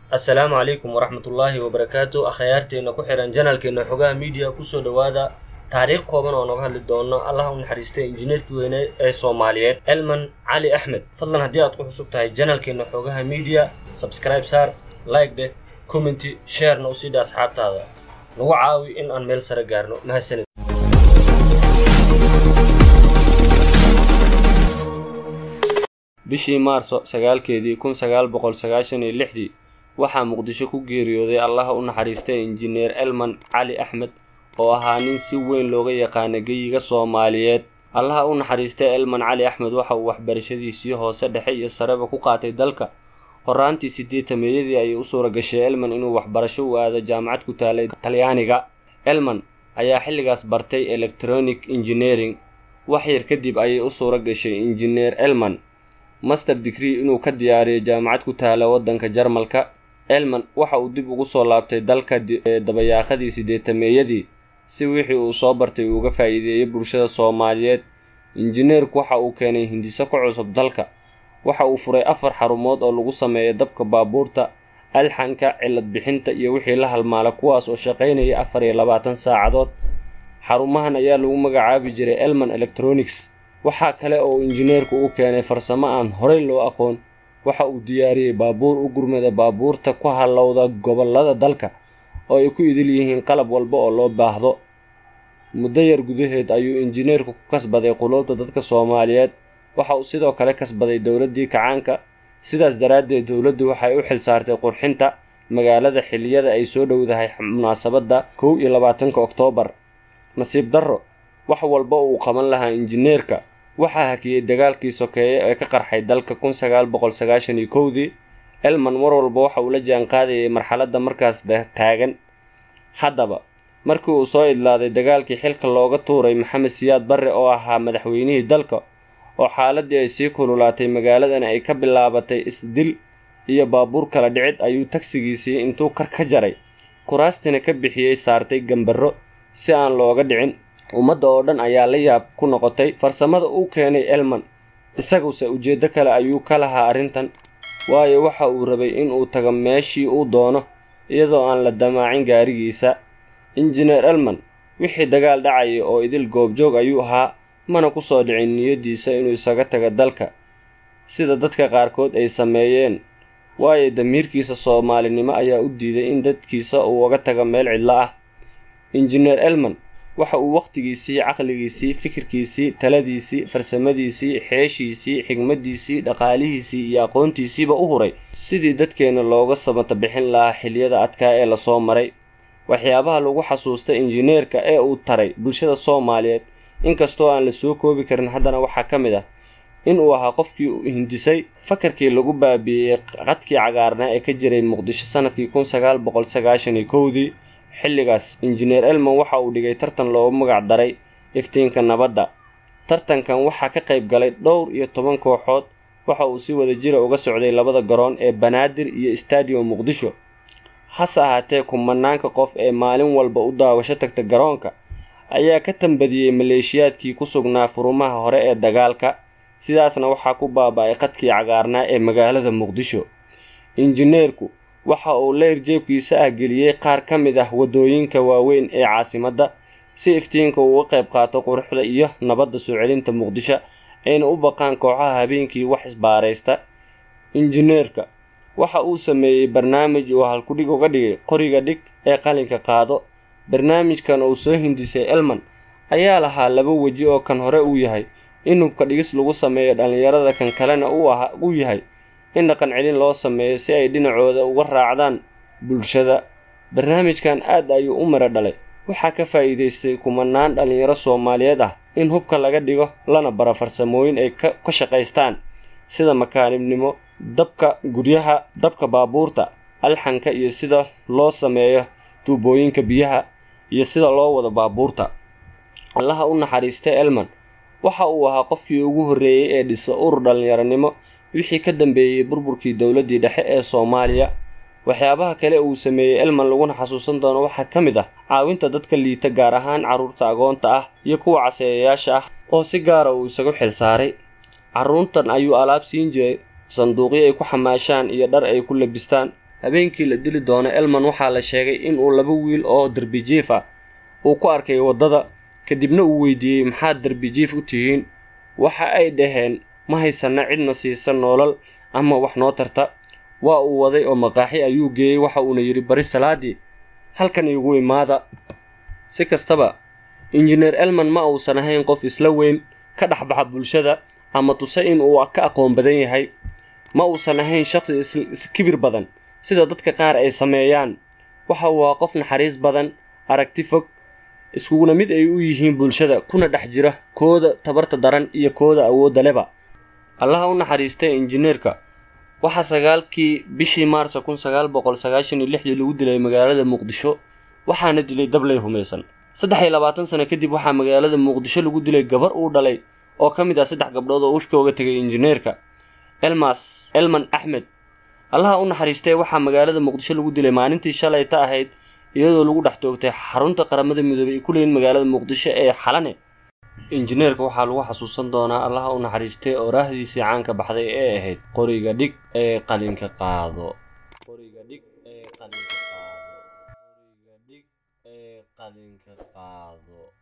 assalaamu calaykum waraxmatullaahi wabarakaatu akhyaarteenna ku xihan janalkeena xogaha miidiya kusoo dhowaada taariikh kooban oo noga hadli doono allaha u naxariistay injineerkii weyne ee soomaaliyeed elman cali axmed fadlan haddii aad ku xusub tahay janalkeena xogaha miidiya sabskribe saar like dheh commenty sharena u sii dha asxaabtaada nagu caawi in aan meel sare gaarno mahadsanid bishii maarso sagaalkeedii kun sagaal boqol sagaashan iyo lixdii waxaa muqdisho ku geeriyooday allaha u naxariistay injineer elman cali axmed oo ahaa nin si weyn looga yaqaana geyiga soomaaliyeed allaha u naxariistay elman cali axmed waxa uu waxbarashadiisii hoose dhexe iyo sareba ku qaatay dalka horaantii sideetameeyadii ayay u suura gashay elman inuu waxbarasho u aado jaamacad ku taalay talyaaniga elman ayaa xilligaas bartay electronic engineering wax yar kadib ayay u suura gashay injineer elman master degree inuu ka diyaariyo jaamacad ku taala waddanka jarmalka elman waxa uu dib ugu soo laabtay dalka dabayaaqadii sideetameeyadii si wixii uu soo bartay uu uga faa'iideeyey bulshada soomaaliyeed injineerku waxa uu keenay hindiso ka cusub dalka waxa uu furay afar xarumood oo lagu sameeyo dabka baabuurta alxanka cilad bixinta iyo wixii la halmaala kuwaas oo shaqaynaya afar iyo labaatan saacadood xarumahan ayaa lagu magacaabi jiray elman electronics waxaa kale oo injineerku u keenay farsamo aan horey loo aqoon waxa uu diyaariyey baabuur u gurmada baabuurta ku hallowda gobollada dalka oo ay ku idil yihiin qalab walba oo loo baahdo muddo yar gudaheed ayuu injineerku ku kasbaday quluubta dadka soomaaliyeed waxa uu sidoo kale kasbaday dowladdii kacaanka sidaas daraaddeed dowladdu waxay u xil saartay qurxinta magaalada xilliyada ay soo dhowdahay munaasabadda kow iyo labaatanka oktoobar nasiib darro wax walba uu qaban lahaa injineerka waxaa hakiyey dagaalkii sokeeye ee ka qarxay dalka kun sagaal boqol sagaashan iyo kowdii elman mar walba waxa uu la jaan qaadayay marxaladda markaas taagan haddaba markii uu soo idlaaday dagaalkii xilka looga tuuray maxamed siyaad barre oo ahaa madaxweynihii dalka oo xaaladdii ay sii kululaatay magaaladan ay ka bilaabatay isdil iyo baabuur kala dhicid ayuu tagsigiisii intuu kar ka jaray kuraastina ka bixiyey saartay gambarro si aan looga dhicin ummadda oo dhan ayaa la yaab ku noqotay farsamada uu keenay elman isaguse ujeeddo kale ayuu ka lahaa arrintan waayo waxa uu rabay inuu tago meeshii uu doono iyadoo aan la damaacin gaarigiisa injineer elman wixii dagaal dhacayay oo idil goobjoog ayuu ahaa mana ku soo dhicin niyaddiisa inuu isaga tago dalka sida dadka qaarkood ay sameeyeen waayo damiirkiisa soomaalinimo ayaa u diiday in dadkiisa uu uga tago meel cidlo ah injineer elman waxa uu wakhtigiisii caqligiisii fikirkiisii taladiisii farsamadiisii xeeshiisii xigmaddiisii dhaqaalihiisii iyo aqoontiisiiba u huray sidii dadkeenna looga samata bixin lahaa xiliyada adkaa ee lasoo maray waxyaabaha lagu xasuusta injineerka ee uu taray bulshada soomaaliyeed inkastoo aan la soo koobi karin haddana waxaa ka mid ah inuu ahaa qofkii u hindisay fakarkii lagu baabi'iyey qadkii cagaarnaa ee ka jiray muqdisho sanadkii kun sagaal boqol sagaashan iyo kowdii xilligaas injineer elman waxa uu dhigay tartan loogu magac daray iftiinka nabadda tartankan waxaa ka qayb galay dhowr iyo toban kooxood waxa uu si wada jira uga socday labada garoon ee banaadir iyo stadium muqdisho hase ahaatee kumanaanka qof ee maalin walba u daawasho tagta garoonka ayaa ka tambadiyey maleeshiyaadkii ku sugnaa furumaha hore ee dagaalka sidaasna waxaa ku baaba-ay qadkii cagaarnaa ee magaalada muqdisho injineerku waxa uu leyr jeebkiisa ah geliyey qaar ka mid ah waddooyinka waaweyn ee caasimadda si iftiinka uu uga qayb qaato quruxda iyo nabadda soo celinta muqdisho ayna u baqaan kooxaha habeenkii wax isbaaraysta injineerka waxa uu sameeyey barnaamij uu halkudhig uga dhigay qoriga dhig ee qalinka qaado barnaamijkan uu soo hindisay elman ayaa lahaa laba weji oo kan hore uu yahay in hubka dhigis lagu sameeyo dhallinyarada kan kalena uu yahay in dhaqan celin loo sameeyo si ay dhinacooda uga raacdaan bulshada barnaamijkan aad ayuu u mara dhalay waxaa ka faa'iidaystay kumanaan dhallinyaro soomaaliyeed ah in hubka laga dhigo lana baro farsamooyin ay ka shaqaystaan sida makaanibnimo dabka guryaha dabka baabuurta alxanka iyo sida loo sameeyo tuubooyinka biyaha iyo sida loo wado baabuurta allaha u naxariistay elman waxa uu ahaa qofkii ugu horreeyey ee dhisa urur dhallinyaronimo wixii ka dambeeyey burburkii dowladdii dhexe ee soomaaliya waxyaabaha kale uu sameeyey elman laguna xasuusan doono waxaa ka mid ah caawinta dadka liita gaar ahaan carruurta agoonta ah iyo kuwa caseeyayaasha ah oo si gaara uu isagu xil saaray carruurtan ayuu alaab siin jiray sanduuqyo ay ku xamaashaan iyo dhar ay ku labistaan habeenkii la dili doono elman waxaa la sheegay inuu laba wiil oo derbijiif ah uu ku arkay waddada kadibna uu weydiiyey maxaad derbijiif u tihiin waxa ay dhaheen ma haysanna cidna siisa noolal ama wax noo tarta waa uu waday oo maqaaxi ayuu geeyey waxa uuna yidhi bari salaadii halkan iigu imaada si kastaba injineer elman ma uusan ahayn qof isla weyn ka dhexbaxa bulshada ama tuse in uu ka aqoon badan yahay ma uusan ahayn shaqsi iskibir badan sida dadka qaar ay sameeyaan waxa uu ahaa qof naxariis badan aragti fog iskuguna mid ay u yihiin bulshada kuna dhex jira kooda tabarta daran iyo kooda awoodda leba allaha u naxariistay injineerka waxaa sagaalkii bishii maarsa kun sagaal boqol sagaashan iyo lixdii lagu dilay magaalada muqdisho waxaana dilay dabley humaysan saddex iyo labaatan sano kadib waxaa magaalada muqdisho lagu dilay gabar uu dhalay oo ka mid ah saddex gabdhood oo wifka uga tegay injineerka elmas elman axmed allaha u naxariistay waxaa magaalada muqdisho lagu dilay maalintii shalayta ahayd iyadoo lagu dhex toogtay xarunta qaramada midoobay ay ku leeyiin magaalada muqdisho ee xalane injineerka waxaa lagu xasuusan doonaa allaha u naxariistay oo raahdiisii caanka baxday ee ahayd qoriga dhig ee qalinka qaado qoriga dhig ee qalinka qaado qoriga dhig ee qalinka qaado